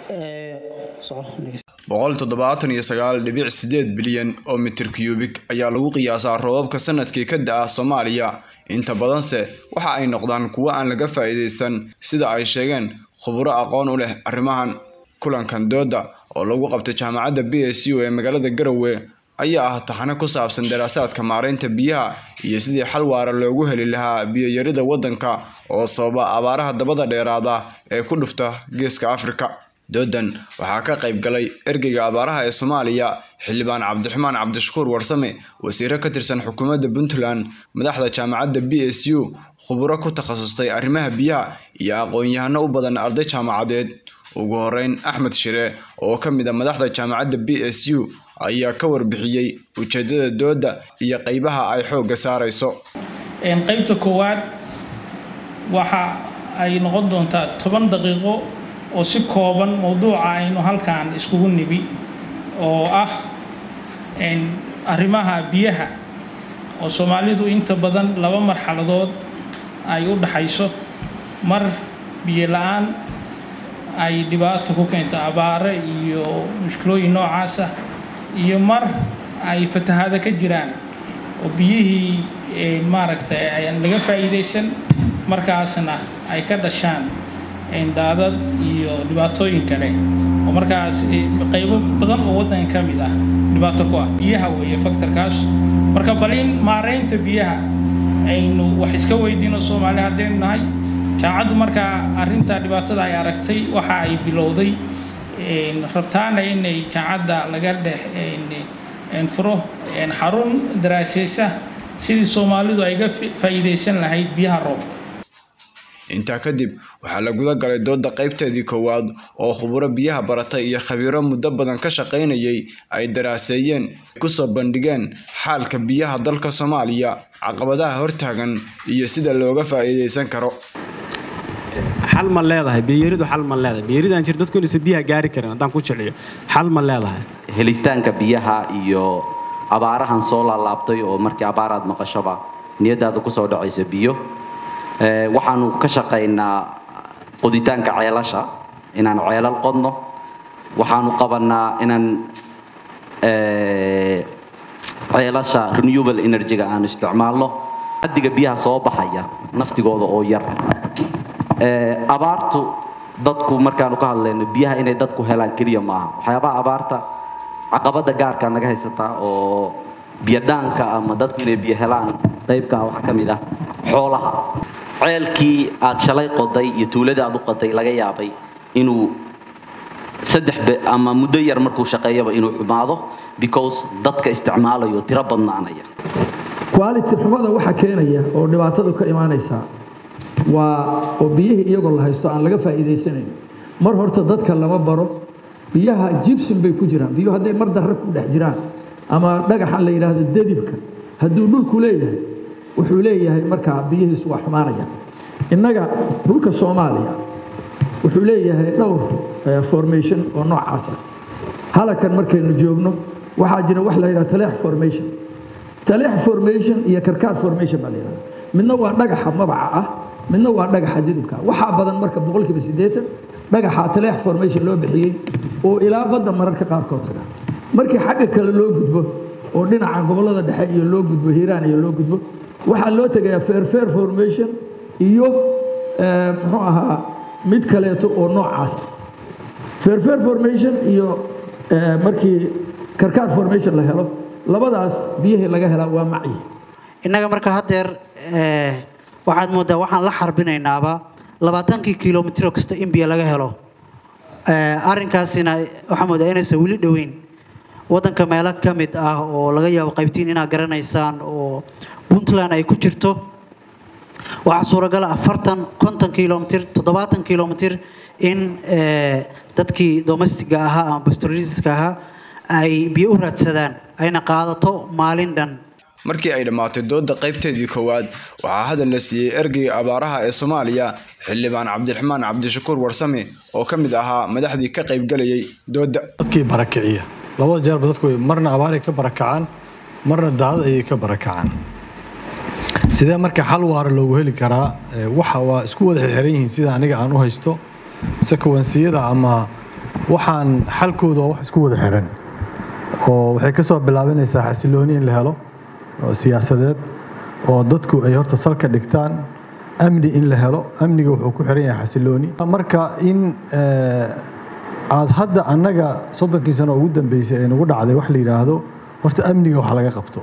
boqol toddobaatan iyo sagaal dhibic sideed bilyan oo mitir cubik ayaa lagu qiyaasaa roobabka sanadkii ka da-a soomaaliya inta badanse waxa ay noqdaan kuwo aan laga faa'iidaysan sida ay sheegeen khuburo aqoon u leh arrimahan kulankan dooda oo lagu qabtay jaamacadda b s u ee magaalada garowe ayaa ah taxano ku saabsan daraasaadka maaraynta biyaha iyo sidii xal waara loogu heli lahaa biyo-yarida waddanka oo sababa abaaraha dabada dheeraada ee ku dhufta geeska afrika doodan waxaa ka qayb galay ergeyga abaaraha ee soomaaliya xildhibaan cabdiraxmaan cabdishakuur warsame wasiiro ka tirsan xukuumadda puntland madaxda jaamacadda b s u khuburo ku takhasustay arrimaha biyaha iyo aqoon-yahano u badan arday jaamacadeed ugu horeyn axmed shire oo ka mid a madaxda jaamacadda b s u ayaa ka warbixiyey ujeedada dooda iyo qeybaha ay xoogga saareyso qaybta koowaad waxa ay noqon doontaa toban daqiiqo oo si kooban mowduuca aynu halkan iskugu nibi oo ah arrimaha biyaha oo soomaalidu inta badan laba marxaladood ay u dhaxayso mar biyo la-aan ay dhibaato ku keento abaare iyo mushkilooyin noocaas ah iyo mar ay fatahaado ka jiraan oo biyihii maaragtay ayaan laga faa'iidaysan markaasna ay ka dhashaan daadad iyo dhibaatooyin kale oo markaas qaybo badan oo waddanka ka mid ah dhibaato ku ah biyaha weeye faktorkaas marka bal in maaraynta biyaha aynu wax iska weydiino soomaali haddaynu nahay jaamacaddu markaa arrinta dhibaatada ay aragtay waxa ay bilowday rabtaana inay jaamacadda laga dhex furo xarun daraaseysa sidii soomaalidu ay ga faa'iidaysan lahayd biyaha roobka intaa kadib waxaa la guda galay dooda qaybteedii koowaad oo khuburo biyaha baratay iyo khabiiro muddo badan ka shaqaynayay ay daraaseeyeen kusoo bandhigeen xaalka biyaha dalka soomaaliya caqabadaha hortaagan iyo sida looga faa'iidaysan karo xal ma leedahay biyaridu xal ma leedahay biyaridaan jir dadku inaysan biyaha gaari karin haddaan ku jiciyo xal ma leedahay helitaanka biyaha iyo abaarahan soo laalaabtay oo markii abaaraad maqashoba niyadaada kusoo dhacayso biyo waxaanu ka shaqaynaa qoditaanka ceelasha inaan ceelal qodno waxaanu qabanaa inaan ceelasha renewable energy-ga aanu isticmaalno adiga biyaha soo baxaya naftigooda oo yar abaartu dadku markaanu ka hadlayno biyaha inay dadku helaan keliya maaha waxyaabaha abaarta caqabada gaarka naga haysataa oo biyodhaanka ama dadku inay biyo helaan qaybkaa waxaa ka mid ah xoolaha ceelkii aad shalay qoday iyo tuuladii aad u qoday laga yaabay inuu saddex ama muddo yar markuu shaqeeyaba inuu xumaado because dadka isticmaalayo tiro badnaanaya quality xumada waxa keenaya oo dhibaatadu ka imaanaysaa waa oo biyihii iyagoo la haysto aan laga faa'iidaysanayn mar horta dadka lama baro biyaha jibson bay ku jiraan biyuhu hadday mar darre ku dhex jiraan ama dhagaxan la yidhaahdo dadibka hadduu dhulku leeyahay wuxuu leeyahay markaa biyihiisu waa xumaanaya innaga dhulka soomaaliya wuxuu leeyahay dhowr formation oo noocaas ah halakan markaynu joogno waxaa jira wax la yidhaha taleex formation taleex formation iyo karkaar formation baa la yidhahda midna waa dhagaxa mabaca ah midna waa dhagaxa didibka waxaa badan marka boqolkiiba siddeetan dhagaxa taleex formation loo bixiyey oo ilaa badda mararka qaarkood taga markii xagga kale loo gudbo oo dhinaca gobollada dhexe iyo loo gudbo hiiraan iyo loo gudbo waxaa loo tegayaa fairfair formation iyo muxuu ahaa mid kaleeto oo noocaas ah fairfair formation iyo markii karkaar formation la helo labadaas biyihii laga helaa waa macyi innaga marka haddeer waxaad mooddaa waxaan la xarbinaynaaba labaatankii kilomitro kasta in biyo laga helo arrinkaasina waxaa moodaa inaysan weli dhoweyn waddanka meelo ka mid ah oo laga yaabo qaybtiin inaad garanaysaan oo puntland ay ku jirto waxaa suuragala afartan konton kilomitr toddobaatan kilomitr in dadkii domestiga ahaa ama pastoraliska ahaa ay biyo u raadsadaan ayna qaadato maalin dhan markii ay dhammaatay dooda qaybteedii koowaad waxaa hadal la siiyey ergeyga abaaraha ee soomaaliya xildhibaan cabdiraxmaan cabdishakuur warsame oo ka mid ahaa madaxdii ka qaybgalayay dooda dadkii barakiciya labada jeerba dadku marna abaaray ka barakacaan marna daadad ayay ka barakacaan sidee marka xal waara loogu heli karaa waxa waa isku wada xirxiran yihiin sida aniga aan u haysto sekawansiyada ama waxaan xalkooda waa wax isku wada xiran oo waxay ka soo bilaabanaysaa xasilooni in la helo oo siyaasadeed oo dadku ay horta salka dhigtaan amni in la helo amniga wuxuu ku xiran yahay xasilooni marka in aad hadda annaga soddonkii sano ugu dambeysay ay nagu dhacday wax la yidhaahdo horta amniga wax laga qabto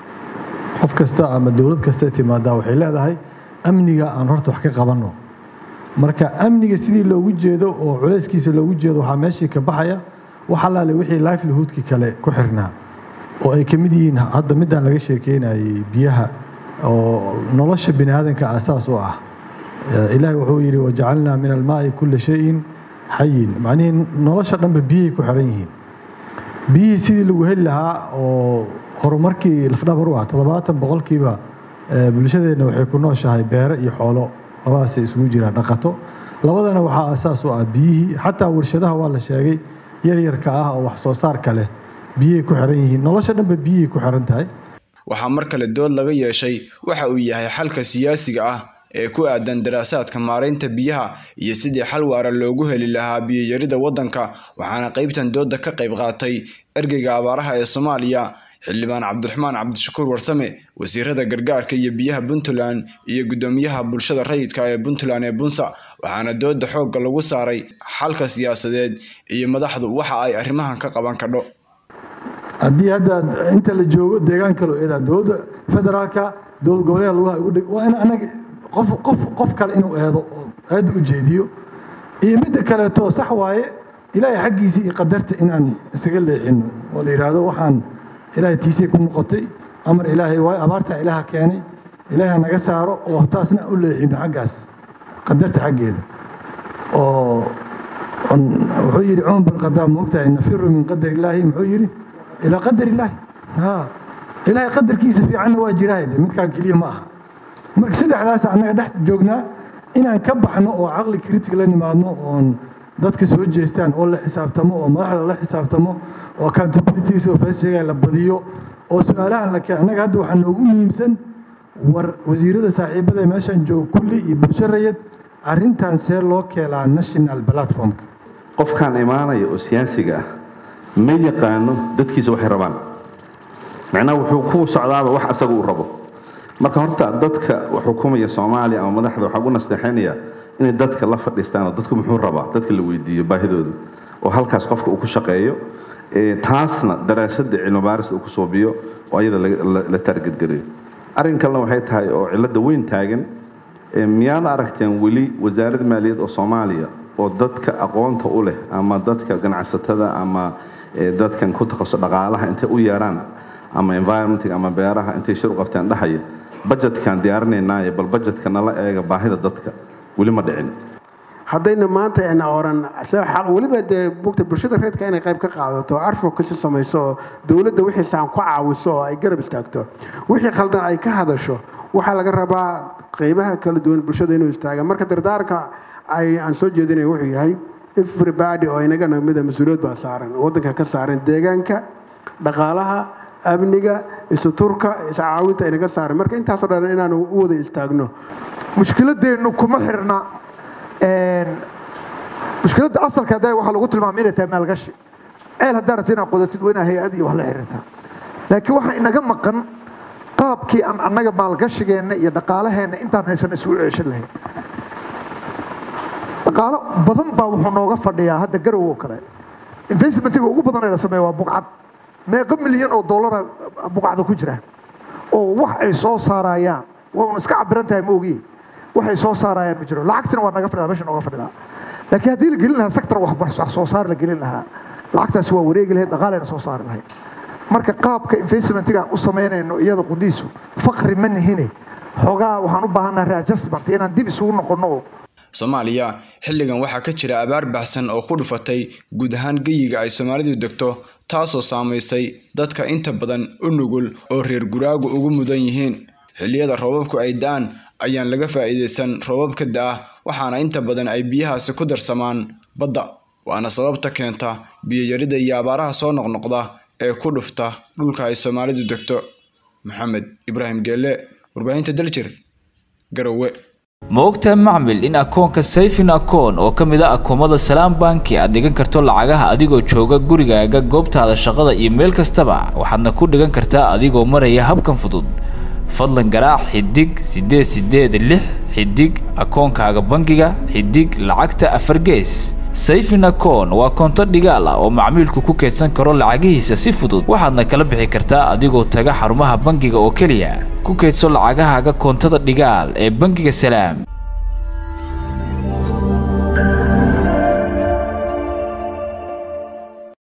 qof kasta ama dowlad kasta timaadaa waxay leedahay amniga aan horta wax ka qabanno marka amniga sidii loogu jeedo oo culayskiisa loogu jeedo waxaa meeshii ka baxaya wax allaale wixii livelihoodkii kale ku xirnaa oo ay ka mid yihiin hadda midaan laga sheekeynayay biyaha oo nolosha bini aadanka aasaas u ah ilaahay wuxuu yidhi wajacalnaa min almaa'i kulla shayin xayin macnihii nolosha dhanba biyahay ku xiran yihiin biyihii sidii lagu heli lahaa oo horumarkii lafdhabar u ah toddobaatan boqolkiiba bulshadeenna waxay ku nooshahay beero iyo xoolo labadaasay isugu jiraan dhaqato labadana waxaa asaas u ah biyihii xataa warshadaha waa la sheegay yaryarka ah oo wax soo saarka leh biyay ku xiran yihiin nolosha dhanba biyay ku xiran tahay waxaa mar kale dood laga yeeshay waxa uu yahay xalka siyaasiga ah ee ku aadan daraasaadka maaraynta biyaha iyo sidii xal waara loogu heli lahaa biyoyarida waddanka waxaana qaybtan dooda ka qayb qaatay ergeyga abaaraha ee soomaaliya xildhibaan cabdiraxmaan cabdishakuur warsame wasiirada gargaarka iyo biyaha puntland iyo guddoomiyaha bulshada rayidka ee puntland ee bunsa waxaana dooda xoogga lagu saaray xalka siyaasadeed iyo madaxdu waxa ay arrimahan ka qaban kadho haddii hadda inta la joogo deegaan kale oo eedaa dowladda federaalka dowlad goboleed lugaha igu dhig waa in anaga qof qof qof kale inuu eedo oo aada u jeediyo iyo midda kaleeto sax waaye ilaahay xaggiisii iyo qadarta inaan isaga leexino oo la yidhaahdo waxaan ilaahay tiisay ku noqotay amar ilaahay waayo abaartaa ilaaha keenay ilaaha naga saaro oo taasna u leexino xaggaas qadarta xaggeeda oo wuxuu yidhi cumar bin khadaab moogtahay nafiru min qadar illaahi muxuu yidhi ilaa qadar illaahi ha ilaahay qadarkiisa fiicanna waa jiraa de midkaan keliya ma aha marka saddexdaas annaga dhex joognaa inaan ka baxno oo caqli kritig la nimaadno oon dadka soo jeestaan oo la xisaabtamo oo madaxda la xisaabtamo oo accountabilities oo feesheega la badiyo oo su-aalahan la keen annaga hadda waxaa noogu muhiimsan war wasiirada saaxiibada meeshaan jooga kulli iyo bulsho rayid arrintan see loo keelaa national platformka qofkaan imaanaya oo siyaasiga ah ma yaqaano dadkiisa waxay rabaan macnaha wuxuu ku socdaaba wax asaga uu rabo marka horta dadka xukumaya soomaaliya ama madaxda waxaa ugu nasteexaynaya inay dadka la fadhiistaan oo dadku muxuu rabaa dadka la weydiiyo baahidooda oo halkaas qofka uu ku shaqeeyo taasna daraasadda cilmibaaris uu ku soobiyo oo ayada la taargetgeliyo arrin kalena waxay tahay oo cilladda weyn taagan miyaad aragteen weli wasaaradda maaliyad oo soomaaliya oo dadka aqoonta u leh ama dadka ganacsatada ama dadkan ku takhaso dhaqaalaha intay u yeeraan ama environmentka ama beeraha intay shir u qabteen dhahaya bajetkan diyaarinaynaaye bal bajetka nala eega baahida dadka weli ma dhicin haddayna maanta ayna oran weliba dee bugta bulshada reedka inay qayb ka qaadato advocacy samayso oo dowladda wixii saan ku caawiso oo ay garab istaagto wixii khaldan ay ka hadasho waxaa laga rabaa qeybaha kala duwan bulshada inuu istaaga marka dardaarka ay aan soo jeedinaya wuxuu yahay everybody oo inaga namida mas-uuliyad baa saaran waddanka ka saaran deegaanka dhaqaalaha amniga isuturka iscaawinta inaga saaran marka intaasoo dhan inaanu u wada istaagno mushkiladeennu kuma xirna mushkiladda asalka hadda waxaa lagu tilmaamay inay tahay maalgashi ceel haddaa rabta inaad qodatid waa inaa hay-ad iyo wax la xiriirtaa laakiin waxaa inaga maqan qaabkii aan annaga maalgashigeenna iyo dhaqaalaheenna intaan haysan isugu ceeshan lahayn dhaqaalo badan baa wuxuu nooga fadhiyaa hadda garow oo kale investmentiga ugu badan ee la sameeya waa buqcad meeqa milyan oo dollara buqcada ku jira oo wax ay soo saarayaan waa un iska cabiran tahay ma ogiye waxay soo saarayaan ma jiro lacagtina waa naga fadhidaa meesha nooga fadhidaa laakiin haddii la gelin lahaa sector wax soo saar la gelin lahaa lacagtaasi waa wareegi lahayd dhaqaaleyna soo saari lahayd marka qaabka investmentigaan u samaynayno iyada qudhiisu fakri ma nihine xoogaa waxaan u baahannaha readjustment inaan dib isugu noqonno oo soomaaliya xilligan waxaa ka jira abaar baxsan oo ku dhufatay guud ahaan geyiga ay soomaalidu degto taasoo saamaysay dadka inta badan u nugul oo reer guraagu ugu mudan yihiin xilliyada roobabku ay da-aan ayaan laga faa'iidaysan roobabka da-a waxaana inta badan ay biyahaasi ku darsamaan badda waana sababta keenta biyoyarida iyo abaaraha soo noqnoqda ee ku dhufta dhulka ay soomaalidu degto maxamed ibraahim geelle warbaahinta daljir garowe ma ogtahay macmil in akoonka sayfin akoon oo ka mid a akoomada salaam banki aad dhigan karto lacagaha adigoo jooga gurigaaga goobtaada shaqada iyo meel kastaba waxaadna ku dhigan kartaa adigoo maraya habkan fudud fadlan garaac xidig siddeed siddeed lix xidig akoonkaaga bangiga xidig lacagta afar gees sayfin akoon waa koonto dhigaal ah oo macmiilku ku keedsan karo lacagihiisa si fudud waxaadna kala bixi kartaa adigoo taga xarumaha bangiga oo keliya ku keedso lacagahaaga koontada dhigaal ee bangiga salaam